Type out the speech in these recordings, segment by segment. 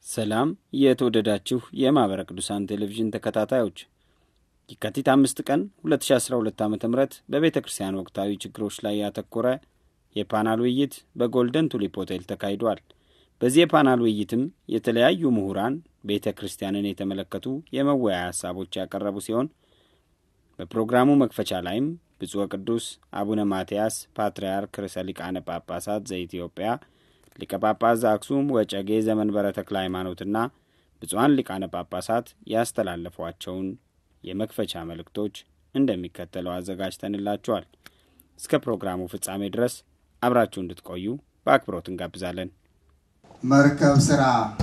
ሰላም የተወደዳችሁ የማኅበረ ቅዱሳን ቴሌቪዥን ተከታታዮች የካቲት አምስት ቀን 2012 ዓ ም በቤተ ክርስቲያን ወቅታዊ ችግሮች ላይ ያተኮረ የፓናል ውይይት በጎልደን ቱሊፕ ሆቴል ተካሂዷል። በዚህ የፓናል ውይይትም የተለያዩ ምሁራን ቤተ ክርስቲያንን የተመለከቱ የመወያያ ሀሳቦች ያቀረቡ ሲሆን በፕሮግራሙ መክፈቻ ላይም ብፁዕ ወቅዱስ አቡነ ማትያስ ፓትርያርክ ርዕሰ ሊቃነ ጳጳሳት ዘኢትዮጵያ ሊቀ ጳጳስ ዘአክሱም ወጨጌ ዘመንበረ ተክለ ሃይማኖትና ብፁዓን ሊቃነ ጳጳሳት ያስተላለፏቸውን የመክፈቻ መልእክቶች እንደሚከተለው አዘጋጅተንላችኋል። እስከ ፕሮግራሙ ፍጻሜ ድረስ አብራችሁ እንድትቆዩ በአክብሮት እንጋብዛለን። መርከብ ስራ።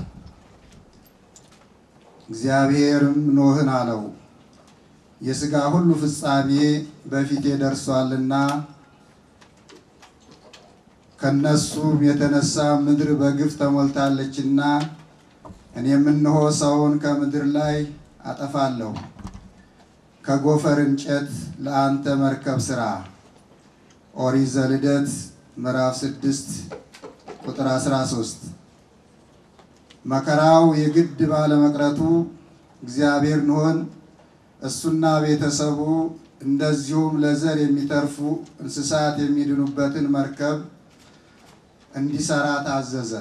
እግዚአብሔርም ኖህን አለው የሥጋ ሁሉ ፍጻሜ በፊቴ ደርሷልና ከነሱም የተነሳ ምድር በግፍ ተሞልታለችና እኔም እነሆ ሰውን ከምድር ላይ አጠፋለሁ። ከጎፈር እንጨት ለአንተ መርከብ ስራ። ኦሪት ዘልደት ምዕራፍ 6 ቁጥር 13። መከራው የግድ ባለመቅረቱ እግዚአብሔር ኖህን እሱና ቤተሰቡ እንደዚሁም ለዘር የሚተርፉ እንስሳት የሚድኑበትን መርከብ እንዲሰራ ታዘዘ።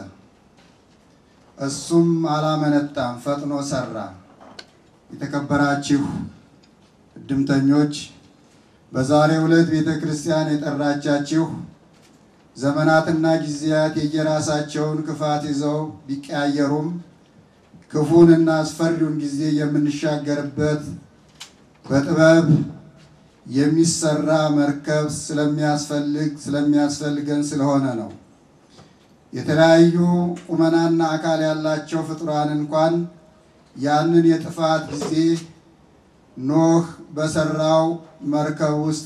እሱም አላመነታም፣ ፈጥኖ ሰራ። የተከበራችሁ እድምተኞች፣ በዛሬው ዕለት ቤተ ክርስቲያን የጠራቻችሁ ዘመናትና ጊዜያት የየራሳቸውን ክፋት ይዘው ቢቀያየሩም ክፉንና አስፈሪውን ጊዜ የምንሻገርበት በጥበብ የሚሰራ መርከብ ስለሚያስፈልግ ስለሚያስፈልገን ስለሆነ ነው። የተለያዩ ቁመናና አካል ያላቸው ፍጡራን እንኳን ያንን የጥፋት ጊዜ ኖህ በሰራው መርከብ ውስጥ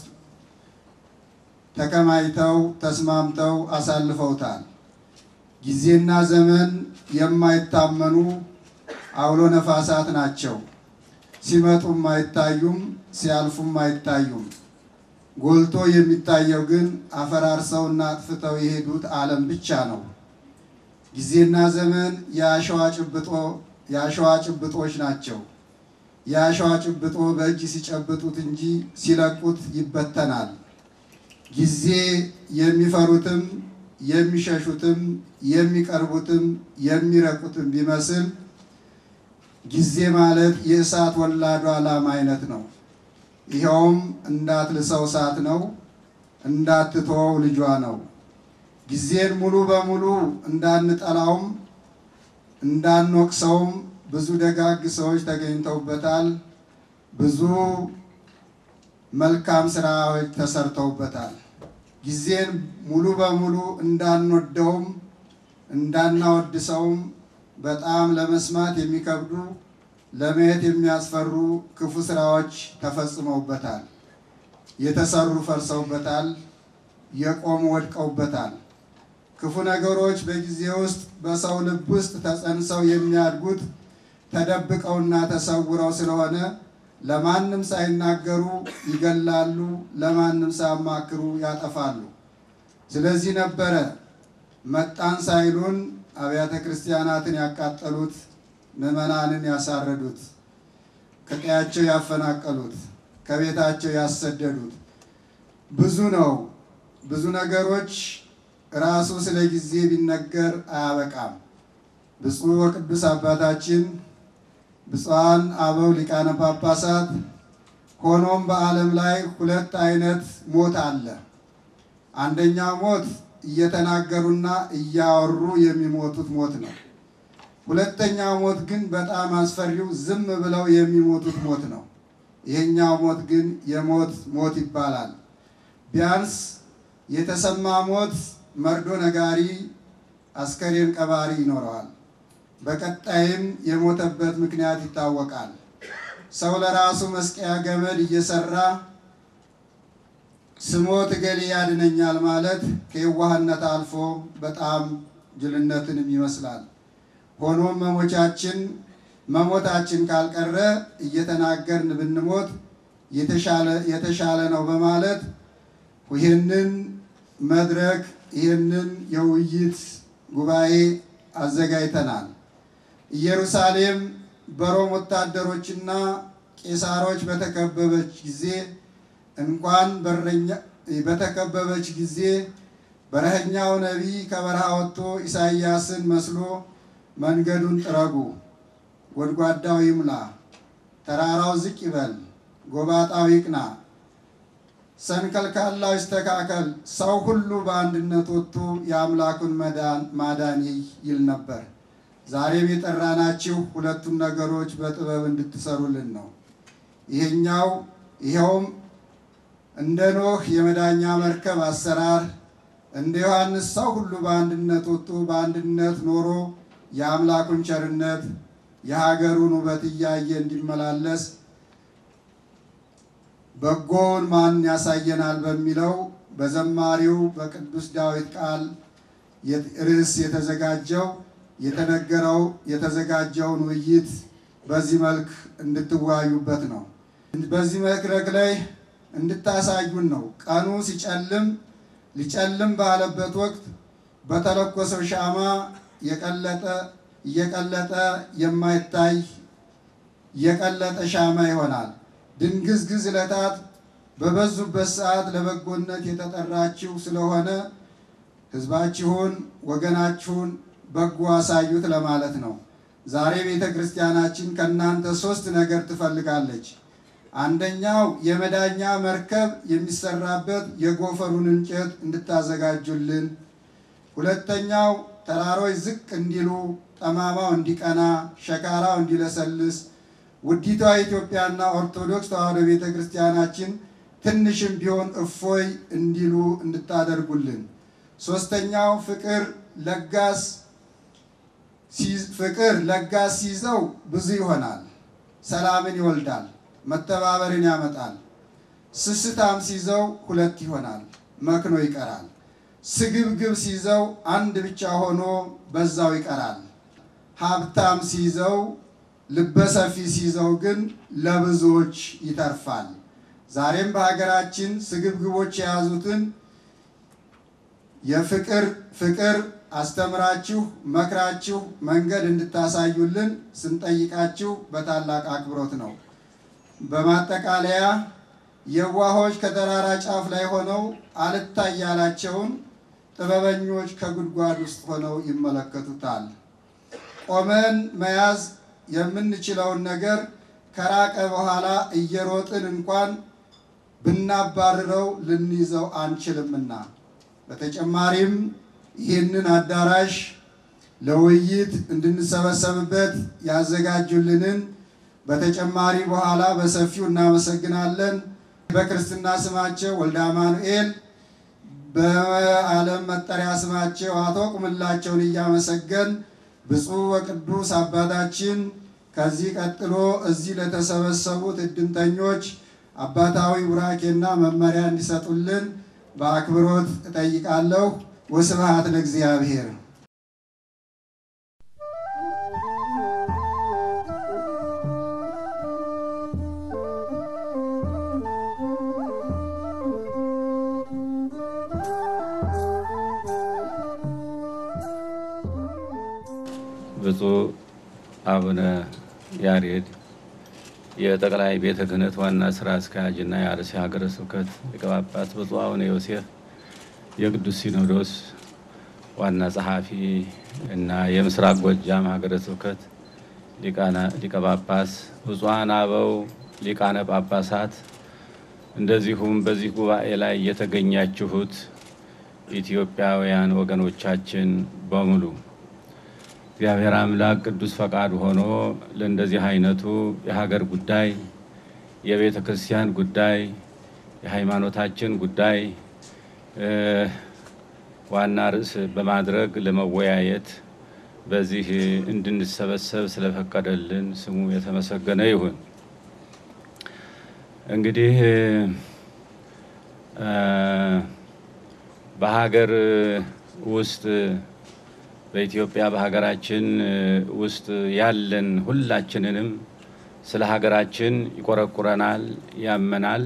ተከማይተው ተስማምተው አሳልፈውታል። ጊዜና ዘመን የማይታመኑ አውሎ ነፋሳት ናቸው። ሲመጡም አይታዩም፣ ሲያልፉም አይታዩም። ጎልቶ የሚታየው ግን አፈራርሰውና አጥፍተው የሄዱት ዓለም ብቻ ነው። ጊዜና ዘመን የአሸዋ ጭብጦ የአሸዋ ጭብጦች ናቸው። የአሸዋ ጭብጦ በእጅ ሲጨብጡት እንጂ ሲለቁት ይበተናል። ጊዜ የሚፈሩትም የሚሸሹትም የሚቀርቡትም የሚረቁትም ቢመስል ጊዜ ማለት የእሳት ወላዷ ላም አይነት ነው። ይኸውም እንዳትልሰው እሳት ነው፣ እንዳትተወው ልጇ ነው። ጊዜን ሙሉ በሙሉ እንዳንጠላውም እንዳንወቅሰውም ብዙ ደጋግ ሰዎች ተገኝተውበታል። ብዙ መልካም ስራዎች ተሰርተውበታል። ጊዜን ሙሉ በሙሉ እንዳንወደውም እንዳናወድሰውም በጣም ለመስማት የሚከብዱ ለማየት የሚያስፈሩ ክፉ ስራዎች ተፈጽመውበታል። የተሰሩ ፈርሰውበታል። የቆሙ ወድቀውበታል። ክፉ ነገሮች በጊዜ ውስጥ በሰው ልብ ውስጥ ተጸንሰው የሚያድጉት ተደብቀውና ተሰውረው ስለሆነ ለማንም ሳይናገሩ ይገላሉ፣ ለማንም ሳያማክሩ ያጠፋሉ። ስለዚህ ነበረ መጣን ሳይሉን አብያተ ክርስቲያናትን ያቃጠሉት፣ ምዕመናንን ያሳረዱት፣ ከቀያቸው ያፈናቀሉት፣ ከቤታቸው ያሰደዱት። ብዙ ነው። ብዙ ነገሮች ራሱ ስለ ጊዜ ቢነገር አያበቃም። ብፁዕ ወቅዱስ አባታችን ብፁዓን አበው ሊቃነ ጳጳሳት ሆኖም በዓለም ላይ ሁለት አይነት ሞት አለ። አንደኛው ሞት እየተናገሩና እያወሩ የሚሞቱት ሞት ነው። ሁለተኛው ሞት ግን በጣም አስፈሪው ዝም ብለው የሚሞቱት ሞት ነው። ይሄኛው ሞት ግን የሞት ሞት ይባላል። ቢያንስ የተሰማ ሞት መርዶ ነጋሪ፣ አስከሬን ቀባሪ ይኖረዋል። በቀጣይም የሞተበት ምክንያት ይታወቃል። ሰው ለራሱ መስቀያ ገመድ እየሰራ ስሞት እገሌ ያድነኛል ማለት ከየዋህነት አልፎ በጣም ጅልነትንም ይመስላል። ሆኖም መሞቻችን መሞታችን ካልቀረ እየተናገርን ብንሞት የተሻለ ነው በማለት ይህንን መድረክ ይህንን የውይይት ጉባኤ አዘጋጅተናል። ኢየሩሳሌም በሮም ወታደሮችና ቄሳሮች በተከበበች ጊዜ እንኳን በረኛ በተከበበች ጊዜ በረኸኛው ነቢይ ከበረሃ ወጥቶ ኢሳይያስን መስሎ መንገዱን ጥረጉ፣ ጎድጓዳው ይሙላ፣ ተራራው ዝቅ ይበል፣ ጎባጣው ይቅና፣ ሰንከልካላው ይስተካከል፣ ሰው ሁሉ በአንድነት ወጥቶ የአምላኩን ማዳን ይል ነበር። ዛሬም የጠራናችሁ ሁለቱን ነገሮች በጥበብ እንድትሰሩልን ነው። ይሄኛው ይኸውም እንደ ኖህ የመዳኛ መርከብ አሰራር እንደ ዮሐንስ ሰው ሁሉ በአንድነት ወጥቶ በአንድነት ኖሮ የአምላኩን ቸርነት የሀገሩን ውበት እያየ እንዲመላለስ በጎውን ማን ያሳየናል በሚለው በዘማሪው በቅዱስ ዳዊት ቃል ርዕስ የተዘጋጀው የተነገረው የተዘጋጀውን ውይይት በዚህ መልክ እንድትወያዩበት ነው። በዚህ መድረክ ላይ እንድታሳዩን ነው። ቀኑ ሲጨልም ሊጨልም ባለበት ወቅት በተለኮሰው ሻማ የቀለጠ እየቀለጠ የማይታይ የቀለጠ ሻማ ይሆናል። ድንግዝግዝ ዕለታት በበዙበት ሰዓት ለበጎነት የተጠራችሁ ስለሆነ ሕዝባችሁን ወገናችሁን በጎ አሳዩት ለማለት ነው። ዛሬ ቤተ ክርስቲያናችን ከእናንተ ሶስት ነገር ትፈልጋለች። አንደኛው የመዳኛ መርከብ የሚሰራበት የጎፈሩን እንጨት እንድታዘጋጁልን፣ ሁለተኛው ተራሮች ዝቅ እንዲሉ፣ ጠማማው እንዲቀና፣ ሸካራው እንዲለሰልስ ውዲቷ ኢትዮጵያና ኦርቶዶክስ ተዋሕዶ ቤተ ክርስቲያናችን ትንሽም ቢሆን እፎይ እንዲሉ እንድታደርጉልን፣ ሶስተኛው ፍቅር ለጋስ ፍቅር ለጋስ ሲይዘው ብዙ ይሆናል፣ ሰላምን ይወልዳል፣ መተባበርን ያመጣል። ስስታም ሲይዘው ሁለት ይሆናል፣ መክኖ ይቀራል። ስግብግብ ሲይዘው አንድ ብቻ ሆኖ በዛው ይቀራል። ሀብታም ሲይዘው ልበሰፊ ሲይዘው ግን ለብዙዎች ይተርፋል። ዛሬም በሀገራችን ስግብግቦች የያዙትን የፍቅር ፍቅር አስተምራችሁ መክራችሁ መንገድ እንድታሳዩልን ስንጠይቃችሁ በታላቅ አክብሮት ነው። በማጠቃለያ የዋሆች ከተራራ ጫፍ ላይ ሆነው አልታይ ያላቸውን ጥበበኞች ከጉድጓድ ውስጥ ሆነው ይመለከቱታል። ቆመን መያዝ የምንችለውን ነገር ከራቀ በኋላ እየሮጥን እንኳን ብናባርረው ልንይዘው አንችልምና በተጨማሪም ይህንን አዳራሽ ለውይይት እንድንሰበሰብበት ያዘጋጁልንን በተጨማሪ በኋላ በሰፊው እናመሰግናለን። በክርስትና ስማቸው ወልደ አማኑኤል፣ በዓለም መጠሪያ ስማቸው አቶ ቁምላቸውን እያመሰገን ብፁዕ ወቅዱስ አባታችን ከዚህ ቀጥሎ እዚህ ለተሰበሰቡት እድምተኞች አባታዊ ቡራኬና መመሪያ እንዲሰጡልን በአክብሮት እጠይቃለሁ። ወስብሐት ለእግዚአብሔር። ብፁዕ አቡነ ያሬድ የጠቅላይ ቤተ ክህነት ዋና ስራ አስኪያጅ እና የአርሲ ሀገረ ስብከት ሊቀ ጳጳስ፣ ብፁዕ አቡነ ዮሴፍ የቅዱስ ሲኖዶስ ዋና ጸሐፊ እና የምስራቅ ጎጃም ሀገረ ስብከት ሊቀ ጳጳስ፣ ብፁዓን አበው ሊቃነ ጳጳሳት፣ እንደዚሁም በዚህ ጉባኤ ላይ የተገኛችሁት ኢትዮጵያውያን ወገኖቻችን በሙሉ እግዚአብሔር አምላክ ቅዱስ ፈቃድ ሆኖ ለእንደዚህ አይነቱ የሀገር ጉዳይ፣ የቤተ ክርስቲያን ጉዳይ፣ የሃይማኖታችን ጉዳይ ዋና ርዕስ በማድረግ ለመወያየት በዚህ እንድንሰበሰብ ስለፈቀደልን ስሙ የተመሰገነ ይሁን። እንግዲህ በሀገር ውስጥ በኢትዮጵያ በሀገራችን ውስጥ ያለን ሁላችንንም ስለ ሀገራችን ይቆረቁረናል፣ ያመናል።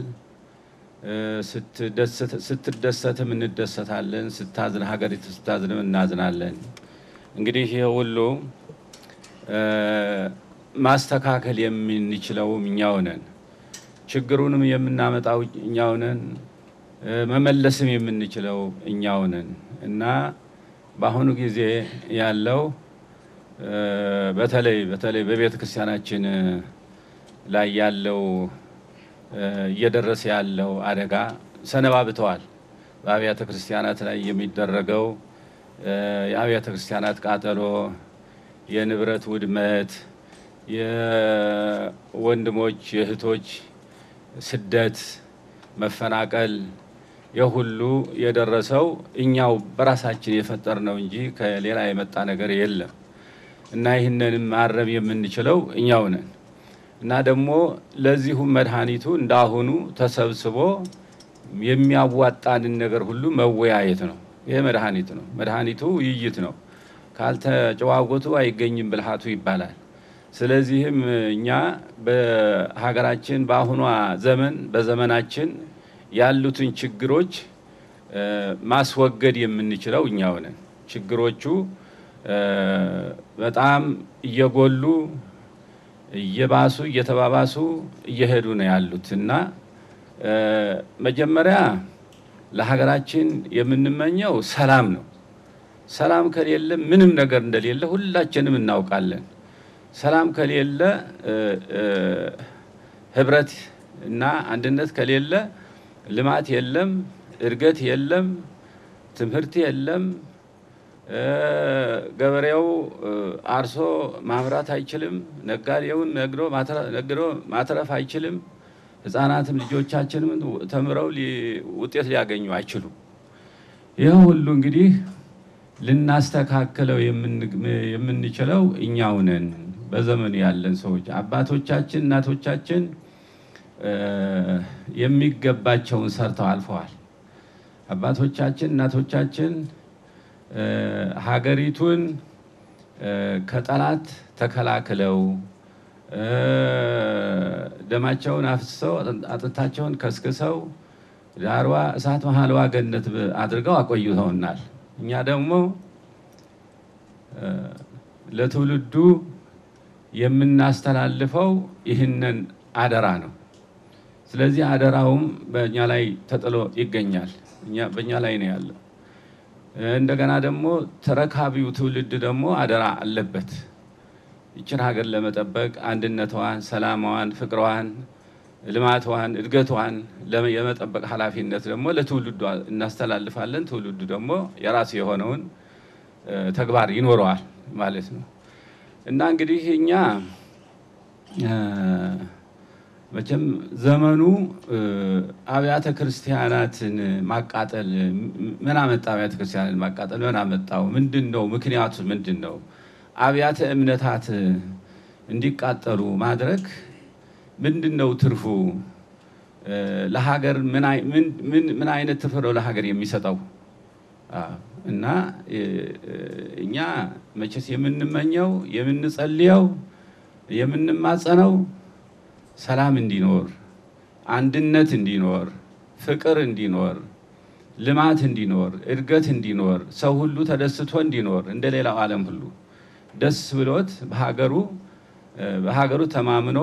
ስትደሰትም እንደሰታለን፣ ስታዝን ሀገሪቱ ስታዝንም እናዝናለን። እንግዲህ ይህ ሁሉ ማስተካከል የምንችለውም እኛው ነን። ችግሩንም የምናመጣው እኛው ነን። መመለስም የምንችለው እኛው ነን እና በአሁኑ ጊዜ ያለው በተለይ በተለይ በቤተ ክርስቲያናችን ላይ ያለው እየደረሰ ያለው አደጋ ሰነባብተዋል። በአብያተ ክርስቲያናት ላይ የሚደረገው የአብያተ ክርስቲያናት ቃጠሎ፣ የንብረት ውድመት፣ የወንድሞች የእህቶች ስደት፣ መፈናቀል የሁሉ የደረሰው እኛው በራሳችን የፈጠርነው እንጂ ከሌላ የመጣ ነገር የለም እና ይህንንም ማረም የምንችለው እኛው ነን እና ደግሞ ለዚሁም መድኃኒቱ እንዳሁኑ ተሰብስቦ የሚያዋጣንን ነገር ሁሉ መወያየት ነው። ይሄ መድኃኒት ነው። መድኃኒቱ ውይይት ነው። ካልተጨዋወቱ አይገኝም ብልሃቱ ይባላል። ስለዚህም እኛ በሀገራችን በአሁኗ ዘመን በዘመናችን ያሉትን ችግሮች ማስወገድ የምንችለው እኛው ነን። ችግሮቹ በጣም እየጎሉ እየባሱ እየተባባሱ እየሄዱ ነው ያሉት እና መጀመሪያ ለሀገራችን የምንመኘው ሰላም ነው። ሰላም ከሌለ ምንም ነገር እንደሌለ ሁላችንም እናውቃለን። ሰላም ከሌለ ህብረት እና አንድነት ከሌለ ልማት የለም፣ እድገት የለም፣ ትምህርት የለም። ገበሬው አርሶ ማምራት አይችልም። ነጋዴውን ነግዶ ማትረፍ አይችልም። ህጻናትም ልጆቻችንም ተምረው ውጤት ሊያገኙ አይችሉም። ይህ ሁሉ እንግዲህ ልናስተካክለው የምንችለው እኛው ነን። በዘመኑ ያለን ሰዎች አባቶቻችን፣ እናቶቻችን የሚገባቸውን ሰርተው አልፈዋል። አባቶቻችን፣ እናቶቻችን ሀገሪቱን ከጠላት ተከላክለው ደማቸውን አፍስሰው አጥንታቸውን ከስክሰው ዳርዋ እሳት መሀልዋ ገነት አድርገው አቆይተውናል። እኛ ደግሞ ለትውልዱ የምናስተላልፈው ይህንን አደራ ነው። ስለዚህ አደራውም በእኛ ላይ ተጥሎ ይገኛል። በእኛ ላይ ነው ያለው። እንደገና ደግሞ ተረካቢው ትውልድ ደግሞ አደራ አለበት። ይችን ሀገር ለመጠበቅ አንድነቷን፣ ሰላሟን፣ ፍቅሯን፣ ልማቷን፣ እድገቷን የመጠበቅ ኃላፊነት ደግሞ ለትውልዱ እናስተላልፋለን። ትውልዱ ደግሞ የራሱ የሆነውን ተግባር ይኖረዋል ማለት ነው እና እንግዲህ እኛ መቼም ዘመኑ አብያተ ክርስቲያናትን ማቃጠል ምን አመጣ? አብያተ ክርስቲያናትን ማቃጠል ምን አመጣው? ምንድን ነው ምክንያቱ? ምንድን ነው? አብያተ እምነታት እንዲቃጠሉ ማድረግ ምንድን ነው ትርፉ? ለሀገር ምን አይነት ትርፍ ነው ለሀገር የሚሰጠው? እና እኛ መቼስ የምንመኘው የምንጸልየው የምንማጸነው ሰላም እንዲኖር፣ አንድነት እንዲኖር፣ ፍቅር እንዲኖር፣ ልማት እንዲኖር፣ እድገት እንዲኖር፣ ሰው ሁሉ ተደስቶ እንዲኖር እንደ ሌላው ዓለም ሁሉ ደስ ብሎት በሀገሩ በሀገሩ ተማምኖ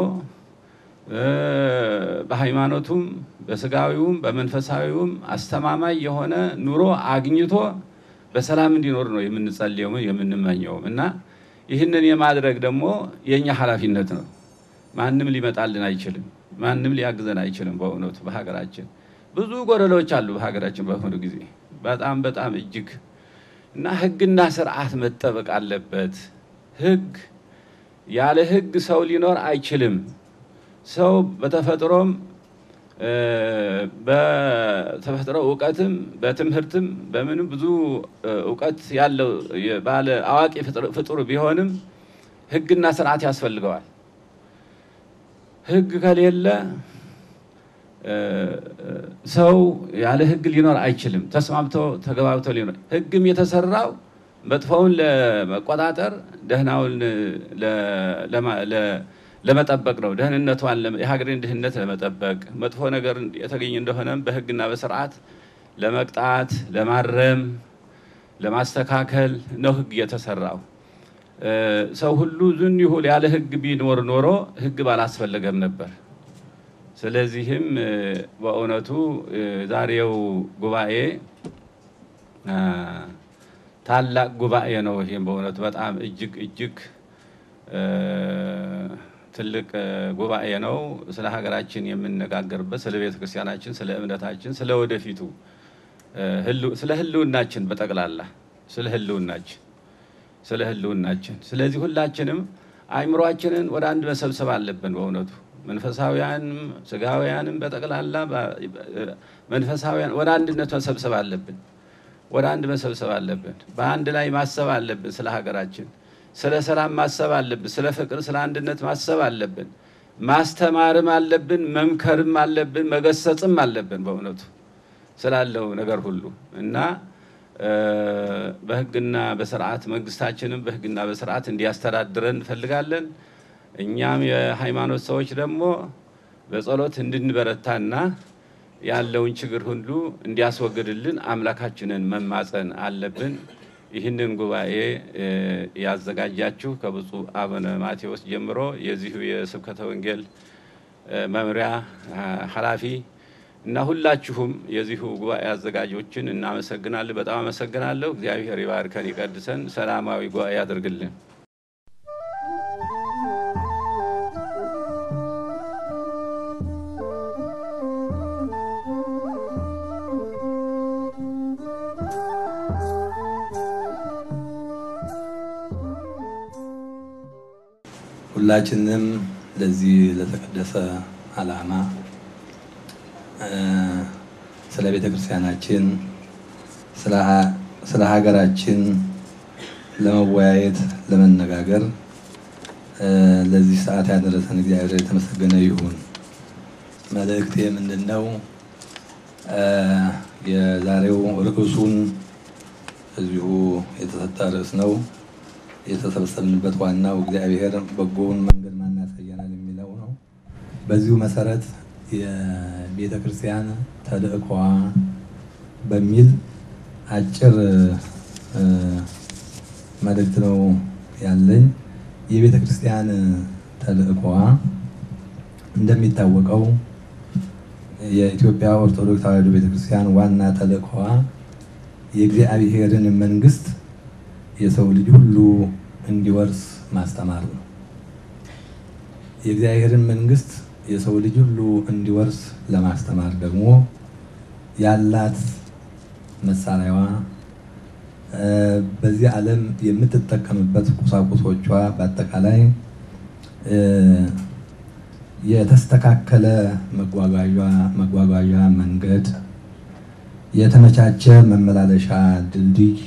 በሃይማኖቱም በስጋዊውም በመንፈሳዊውም አስተማማኝ የሆነ ኑሮ አግኝቶ በሰላም እንዲኖር ነው የምንጸልየው የምንመኘውም እና ይህንን የማድረግ ደግሞ የእኛ ኃላፊነት ነው። ማንም ሊመጣልን አይችልም። ማንም ሊያግዘን አይችልም። በእውነቱ በሀገራችን ብዙ ጎደሎች አሉ። በሀገራችን በአሁኑ ጊዜ በጣም በጣም እጅግ እና ሕግና ስርዓት መጠበቅ አለበት። ሕግ ያለ ሕግ ሰው ሊኖር አይችልም። ሰው በተፈጥሮም በተፈጥሮ እውቀትም በትምህርትም በምንም ብዙ እውቀት ያለው ባለ አዋቂ ፍጡር ቢሆንም ሕግና ስርዓት ያስፈልገዋል። ሕግ ከሌለ ሰው ያለ ሕግ ሊኖር አይችልም። ተስማምቶ ተገባብቶ ሊኖር ሕግም የተሰራው መጥፎውን ለመቆጣጠር ደህናውን ለመጠበቅ ነው። ደህንነቷን የሀገሬን ድህነት ለመጠበቅ መጥፎ ነገር የተገኘ እንደሆነም በሕግና በስርዓት ለመቅጣት፣ ለማረም፣ ለማስተካከል ነው ሕግ የተሰራው ሰው ሁሉ ዝን ይሁል ያለ ሕግ ቢኖር ኖሮ ሕግ ባላስፈለገም ነበር። ስለዚህም በእውነቱ ዛሬው ጉባኤ ታላቅ ጉባኤ ነው። ይህም በእውነቱ በጣም እጅግ እጅግ ትልቅ ጉባኤ ነው። ስለ ሀገራችን የምንነጋገርበት፣ ስለ ቤተ ክርስቲያናችን፣ ስለ እምነታችን፣ ስለ ወደፊቱ፣ ስለ ህልውናችን በጠቅላላ ስለ ህልውናችን ስለ ህልውናችን። ስለዚህ ሁላችንም አእምሯችንን ወደ አንድ መሰብሰብ አለብን። በእውነቱ መንፈሳውያንም ስጋውያንም በጠቅላላ መንፈሳውያን ወደ አንድነት መሰብሰብ አለብን። ወደ አንድ መሰብሰብ አለብን። በአንድ ላይ ማሰብ አለብን። ስለ ሀገራችን፣ ስለ ሰላም ማሰብ አለብን። ስለ ፍቅር፣ ስለ አንድነት ማሰብ አለብን። ማስተማርም አለብን፣ መምከርም አለብን፣ መገሰጽም አለብን። በእውነቱ ስላለው ነገር ሁሉ እና በህግና በስርዓት መንግስታችንም በህግና በስርዓት እንዲያስተዳድረን እንፈልጋለን። እኛም የሃይማኖት ሰዎች ደግሞ በጸሎት እንድንበረታና ያለውን ችግር ሁሉ እንዲያስወግድልን አምላካችንን መማፀን አለብን። ይህንን ጉባኤ ያዘጋጃችሁ ከብፁዕ አቡነ ማቴዎስ ጀምሮ የዚሁ የስብከተ ወንጌል መምሪያ ኃላፊ እና ሁላችሁም የዚሁ ጉባኤ አዘጋጆችን እናመሰግናለን። በጣም አመሰግናለሁ። እግዚአብሔር ይባርከን፣ ይቀድሰን፣ ሰላማዊ ጉባኤ ያድርግልን። ሁላችንም ለዚህ ለተቀደሰ ዓላማ ስለ ቤተ ክርስቲያናችን ስለ ሀገራችን ለመወያየት ለመነጋገር ለዚህ ሰዓት ያደረሰን እግዚአብሔር የተመሰገነ ይሁን። መልእክቴ ምንድን ነው? የዛሬው ርዕሱን እዚሁ የተሰጠ ርዕስ ነው። የተሰበሰብንበት ዋናው እግዚአብሔር በጎውን መንገድ ማን ያሳየናል የሚለው ነው። በዚሁ መሰረት የቤተ ክርስቲያን ተልእኮዋ በሚል አጭር መልእክት ነው ያለኝ። የቤተ ክርስቲያን ተልእኮዋ እንደሚታወቀው የኢትዮጵያ ኦርቶዶክስ ተዋሕዶ ቤተ ክርስቲያን ዋና ተልእኮዋ የእግዚአብሔርን መንግስት የሰው ልጅ ሁሉ እንዲወርስ ማስተማር ነው። የእግዚአብሔርን መንግስት የሰው ልጅ ሁሉ እንዲወርስ ለማስተማር ደግሞ ያላት መሳሪያዋ በዚህ ዓለም የምትጠቀምበት ቁሳቁሶቿ በአጠቃላይ የተስተካከለ መጓጓዣ መንገድ፣ የተመቻቸ መመላለሻ ድልድይ፣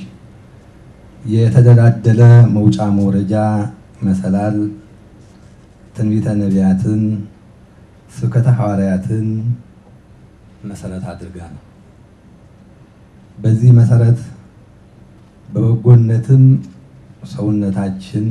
የተደላደለ መውጫ መውረጃ መሰላል፣ ትንቢተ ነቢያትን፣ ስብከተ ሐዋርያትን መሰረት አድርጋ ነው። በዚህ መሰረት በበጎነትም ሰውነታችን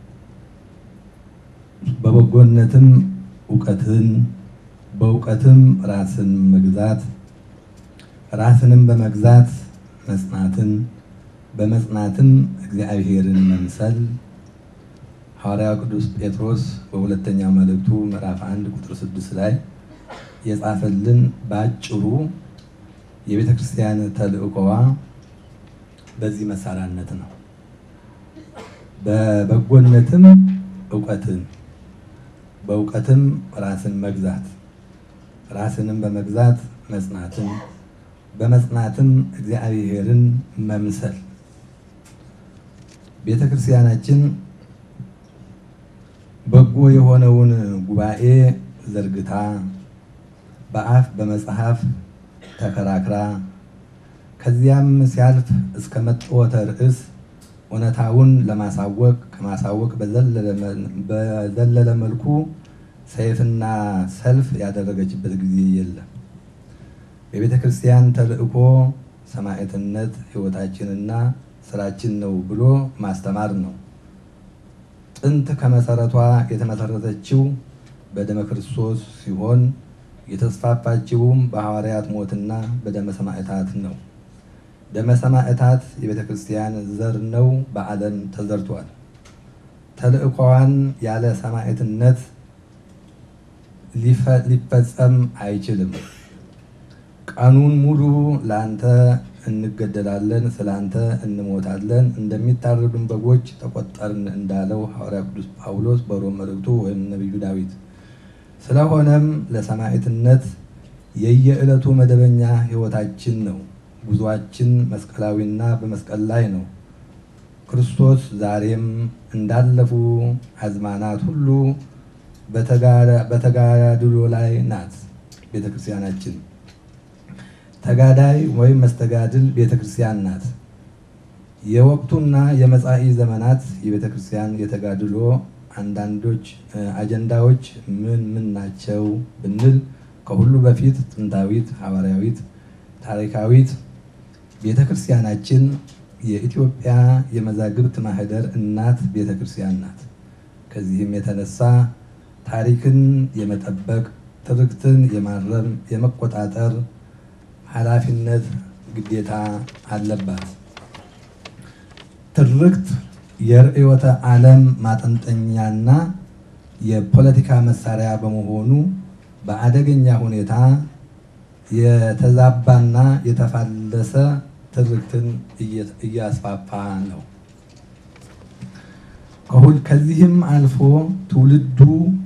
በበጎነትም እውቀትን በእውቀትም ራስን መግዛት ራስንም በመግዛት መጽናትን በመጽናትም እግዚአብሔርን መምሰል ሐዋርያው ቅዱስ ጴጥሮስ በሁለተኛው መልእክቱ ምዕራፍ አንድ ቁጥር ስድስት ላይ የጻፈልን በአጭሩ የቤተ ክርስቲያን ተልእኮዋ በዚህ መሳሪያነት ነው። በበጎነትም እውቀትን በእውቀትም ራስን መግዛት ራስንም በመግዛት መጽናትን በመጽናትም እግዚአብሔርን መምሰል ቤተ ክርስቲያናችን በጎ የሆነውን ጉባኤ ዘርግታ በአፍ በመጽሐፍ ተከራክራ ከዚያም ሲያልፍ እስከ መጥወተ ርዕስ እውነታውን ለማሳወቅ ከማሳወቅ በዘለለ መልኩ ሰይፍና ሰልፍ ያደረገችበት ጊዜ የለም። የቤተ ክርስቲያን ተልእኮ ሰማዕትነት ሕይወታችንና ስራችን ነው ብሎ ማስተማር ነው። ጥንት ከመሰረቷ የተመሰረተችው በደመ ክርስቶስ ሲሆን የተስፋፋችውም በሐዋርያት ሞትና በደመ ሰማዕታት ነው። ደመ ሰማዕታት የቤተ ክርስቲያን ዘር ነው፣ በዓለም ተዘርቷል። ተልእኮዋን ያለ ሰማዕትነት ሊፈጸም አይችልም። ቀኑን ሙሉ ለአንተ እንገደላለን፣ ስለ አንተ እንሞታለን፣ እንደሚታረዱን በጎች ተቆጠርን እንዳለው ሐዋርያ ቅዱስ ጳውሎስ በሮም መልእክቱ ወይም ነቢዩ ዳዊት። ስለሆነም ለሰማዕትነት የየዕለቱ መደበኛ ሕይወታችን ነው። ጉዟችን መስቀላዊና በመስቀል ላይ ነው። ክርስቶስ ዛሬም እንዳለፉ አዝማናት ሁሉ በተጋድሎ ላይ ናት ቤተ ክርስቲያናችን። ተጋዳይ ወይም መስተጋድል ቤተ ክርስቲያን ናት። የወቅቱና የመጻኢ ዘመናት የቤተ ክርስቲያን የተጋድሎ አንዳንዶች አጀንዳዎች ምን ምን ናቸው ብንል ከሁሉ በፊት ጥንታዊት፣ ሐዋርያዊት፣ ታሪካዊት ቤተ ክርስቲያናችን የኢትዮጵያ የመዛግብት ማህደር እናት ቤተ ክርስቲያን ናት። ከዚህም የተነሳ ታሪክን የመጠበቅ ትርክትን የማረም የመቆጣጠር ኃላፊነት ግዴታ አለባት። ትርክት የርዕዮተ ዓለም ማጠንጠኛና የፖለቲካ መሳሪያ በመሆኑ በአደገኛ ሁኔታ የተዛባና የተፋለሰ ትርክትን እያስፋፋ ነው። ከዚህም አልፎ ትውልዱ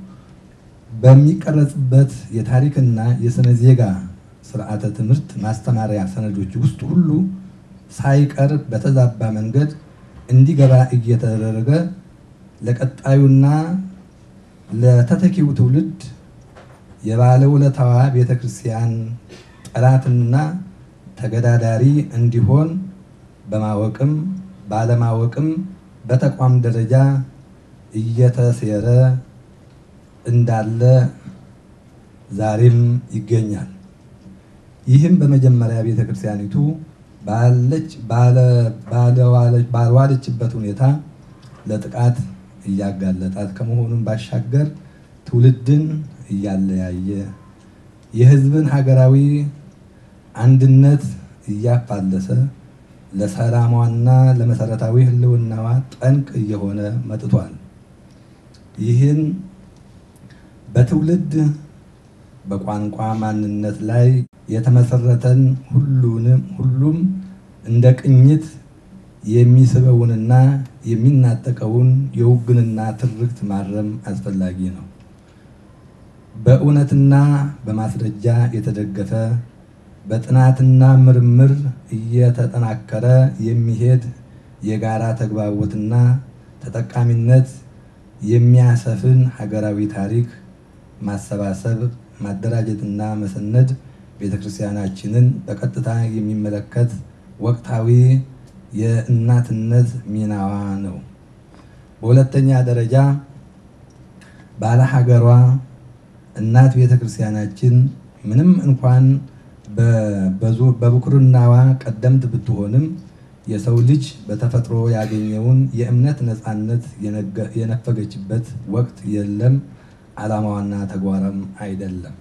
በሚቀረጽበት የታሪክና የስነ ዜጋ ስርዓተ ትምህርት ማስተማሪያ ሰነዶች ውስጥ ሁሉ ሳይቀር በተዛባ መንገድ እንዲገባ እየተደረገ ለቀጣዩና ለተተኪው ትውልድ የባለውለታዋ ቤተ ክርስቲያን ጠላትና ተገዳዳሪ እንዲሆን በማወቅም ባለማወቅም በተቋም ደረጃ እየተሴረ እንዳለ ዛሬም ይገኛል። ይህም በመጀመሪያ ቤተ ክርስቲያኒቱ ባልዋለችበት ሁኔታ ለጥቃት እያጋለጣት ከመሆኑም ባሻገር ትውልድን እያለያየ የሕዝብን ሀገራዊ አንድነት እያፋለሰ ለሰላሟና ለመሰረታዊ ሕልውናዋ ጠንቅ እየሆነ መጥቷል። ይህን በትውልድ በቋንቋ ማንነት ላይ የተመሰረተን ሁሉንም ሁሉም እንደ ቅኝት የሚስበውንና የሚናጠቀውን የውግንና ትርክት ማረም አስፈላጊ ነው። በእውነትና በማስረጃ የተደገፈ በጥናትና ምርምር እየተጠናከረ የሚሄድ የጋራ ተግባቦትና ተጠቃሚነት የሚያሰፍን ሀገራዊ ታሪክ ማሰባሰብ፣ ማደራጀትና መሰነድ ቤተክርስቲያናችንን በቀጥታ የሚመለከት ወቅታዊ የእናትነት ሚናዋ ነው። በሁለተኛ ደረጃ ባለ ሀገሯ እናት ቤተክርስቲያናችን ምንም እንኳን በብኩርናዋ ቀደምት ብትሆንም የሰው ልጅ በተፈጥሮ ያገኘውን የእምነት ነፃነት የነፈገችበት ወቅት የለም፣ ዓላማዋና ተግባራም አይደለም።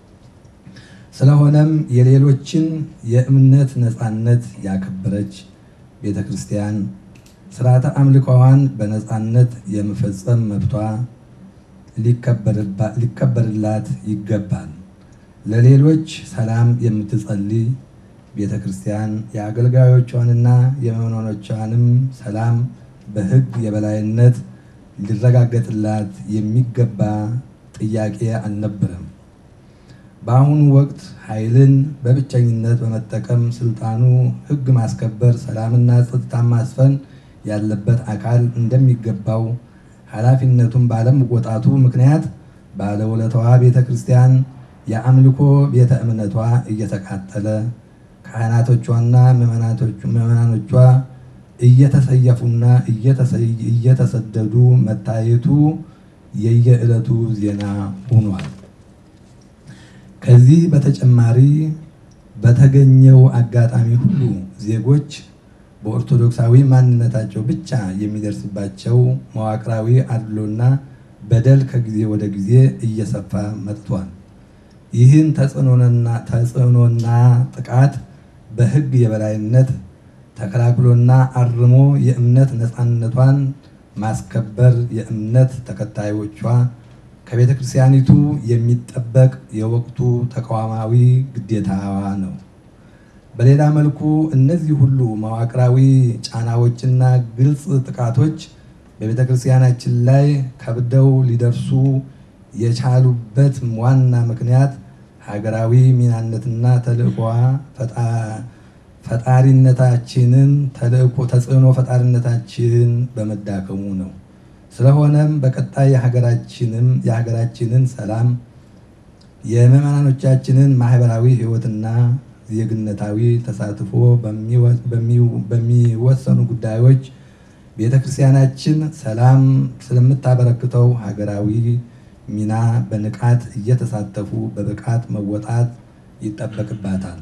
ስለሆነም የሌሎችን የእምነት ነፃነት ያከበረች ቤተ ክርስቲያን ስርዓተ አምልኮዋን በነፃነት የመፈጸም መብቷ ሊከበርላት ይገባል። ለሌሎች ሰላም የምትጸልይ ቤተ ክርስቲያን የአገልጋዮቿንና የምዕመናኖቿንም ሰላም በሕግ የበላይነት ሊረጋገጥላት የሚገባ ጥያቄ አልነበረም። በአሁኑ ወቅት ኃይልን በብቸኝነት በመጠቀም ስልጣኑ ሕግ ማስከበር፣ ሰላምና ጸጥታ ማስፈን ያለበት አካል እንደሚገባው ኃላፊነቱን ባለመወጣቱ ምክንያት ባለውለታዋ ቤተ ክርስቲያን የአምልኮ ቤተ እምነቷ እየተቃጠለ ካህናቶቿና ምዕመናኖቿ እየተሰየፉና እየተሰደዱ መታየቱ የየዕለቱ ዜና ሆኗል። ከዚህ በተጨማሪ በተገኘው አጋጣሚ ሁሉ ዜጎች በኦርቶዶክሳዊ ማንነታቸው ብቻ የሚደርስባቸው መዋቅራዊ አድሎና በደል ከጊዜ ወደ ጊዜ እየሰፋ መጥቷል። ይህን ተጽዕኖና ጥቃት በሕግ የበላይነት ተከላክሎና አርሞ የእምነት ነፃነቷን ማስከበር የእምነት ተከታዮቿ ከቤተ ክርስቲያኒቱ የሚጠበቅ የወቅቱ ተቋማዊ ግዴታዋ ነው። በሌላ መልኩ እነዚህ ሁሉ መዋቅራዊ ጫናዎችና ግልጽ ጥቃቶች በቤተ ክርስቲያናችን ላይ ከብደው ሊደርሱ የቻሉበት ዋና ምክንያት ሀገራዊ ሚናነትና ተልእኮዋ ፈጣሪነታችንን ተልእኮ ተጽዕኖ ፈጣሪነታችን በመዳከሙ ነው። ስለሆነም በቀጣይ የሀገራችንም የሀገራችንን ሰላም የምዕመናኖቻችንን ማህበራዊ ሕይወትና ዜግነታዊ ተሳትፎ በሚወሰኑ ጉዳዮች ቤተ ክርስቲያናችን ሰላም ስለምታበረክተው ሀገራዊ ሚና በንቃት እየተሳተፉ በብቃት መወጣት ይጠበቅባታል።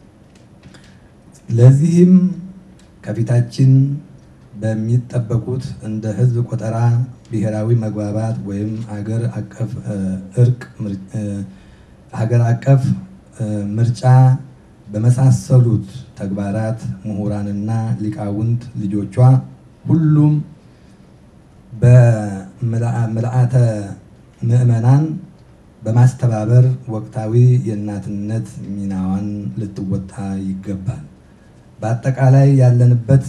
ለዚህም ከፊታችን በሚጠበቁት እንደ ሕዝብ ቆጠራ፣ ብሔራዊ መግባባት ወይም ሀገር አቀፍ እርቅ፣ ሀገር አቀፍ ምርጫ በመሳሰሉት ተግባራት ምሁራንና ሊቃውንት ልጆቿ ሁሉም በምልአተ ምዕመናን በማስተባበር ወቅታዊ የእናትነት ሚናዋን ልትወጣ ይገባል። በአጠቃላይ ያለንበት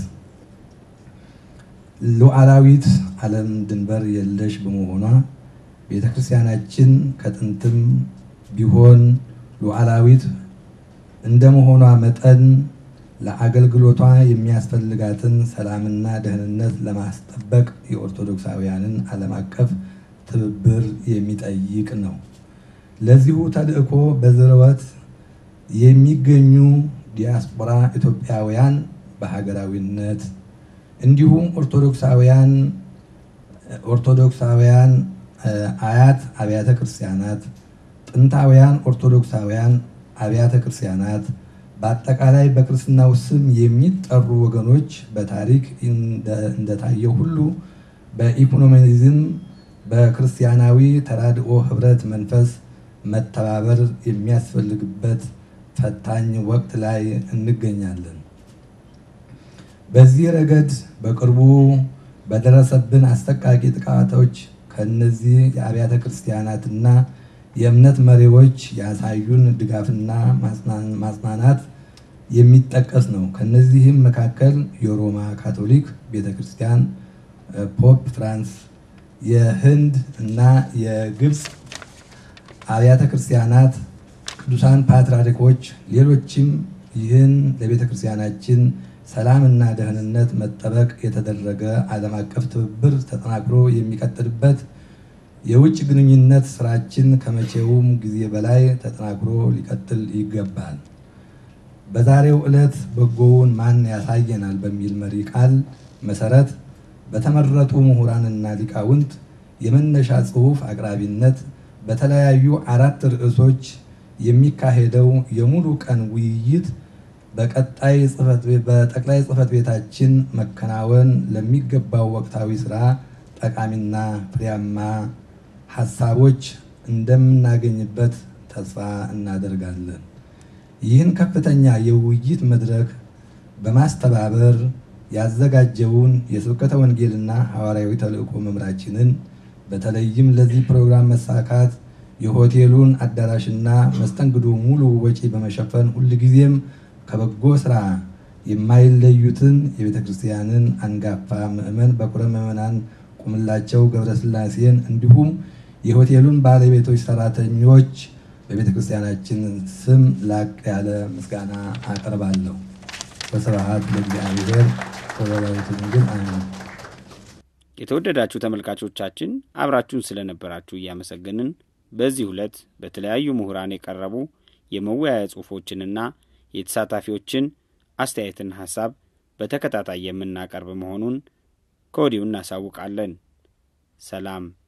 ሉዓላዊት ዓለም ድንበር የለሽ በመሆኗ ቤተ ክርስቲያናችን ከጥንትም ቢሆን ሉዓላዊት እንደመሆኗ መጠን ለአገልግሎቷ የሚያስፈልጋትን ሰላምና ደህንነት ለማስጠበቅ የኦርቶዶክሳውያንን ዓለም አቀፍ ትብብር የሚጠይቅ ነው። ለዚሁ ተልእኮ በዝርወት የሚገኙ ዲያስፖራ ኢትዮጵያውያን በሀገራዊነት እንዲሁም ኦርቶዶክሳውያን ኦርቶዶክሳውያን አያት አብያተ ክርስቲያናት፣ ጥንታውያን ኦርቶዶክሳውያን አብያተ ክርስቲያናት በአጠቃላይ በክርስትናው ስም የሚጠሩ ወገኖች በታሪክ እንደታየው ሁሉ በኢኮኖሚዝም በክርስቲያናዊ ተራድኦ ህብረት መንፈስ መተባበር የሚያስፈልግበት ፈታኝ ወቅት ላይ እንገኛለን። በዚህ ረገድ በቅርቡ በደረሰብን አሰቃቂ ጥቃቶች ከነዚህ የአብያተ ክርስቲያናትና የእምነት መሪዎች ያሳዩን ድጋፍና ማጽናናት የሚጠቀስ ነው። ከነዚህም መካከል የሮማ ካቶሊክ ቤተክርስቲያን፣ ፖፕ ፍራንስ፣ የህንድ እና የግብፅ አብያተ ክርስቲያናት ቅዱሳን ፓትርያርኮች፣ ሌሎችም ይህን ለቤተ ክርስቲያናችን ሰላምና ደህንነት መጠበቅ የተደረገ ዓለም አቀፍ ትብብር ተጠናክሮ የሚቀጥልበት የውጭ ግንኙነት ስራችን ከመቼውም ጊዜ በላይ ተጠናክሮ ሊቀጥል ይገባል። በዛሬው ዕለት በጎውን ማን ያሳየናል በሚል መሪ ቃል መሰረት በተመረጡ ምሁራንና ሊቃውንት የመነሻ ጽሑፍ አቅራቢነት በተለያዩ አራት ርዕሶች የሚካሄደው የሙሉ ቀን ውይይት በጠቅላይ ጽሕፈት ቤታችን መከናወን ለሚገባው ወቅታዊ ስራ ጠቃሚና ፍሬያማ ሀሳቦች እንደምናገኝበት ተስፋ እናደርጋለን። ይህን ከፍተኛ የውይይት መድረክ በማስተባበር ያዘጋጀውን የስብከተ ወንጌልና ሐዋርያዊ ተልእኮ መምራችንን በተለይም ለዚህ ፕሮግራም መሳካት የሆቴሉን አዳራሽና መስተንግዶ ሙሉ ወጪ በመሸፈን ሁልጊዜም ከበጎ ስራ የማይለዩትን የቤተ ክርስቲያንን አንጋፋ ምዕመን በኩረ ምዕመናን ቁምላቸው ገብረስላሴን እንዲሁም የሆቴሉን ባለቤቶች፣ ሰራተኞች በቤተ ክርስቲያናችን ስም ላቅ ያለ ምስጋና አቀርባለሁ። በስብሐት ለእግዚአብሔር ወለወላዲቱ ድንግል አሜን። የተወደዳችሁ ተመልካቾቻችን አብራችሁን ስለነበራችሁ እያመሰገንን በዚህ ዕለት በተለያዩ ምሁራን የቀረቡ የመወያያ ጽሑፎችንና የተሳታፊዎችን አስተያየትና ሐሳብ በተከታታይ የምናቀርብ መሆኑን ከወዲሁ እናሳውቃለን። ሰላም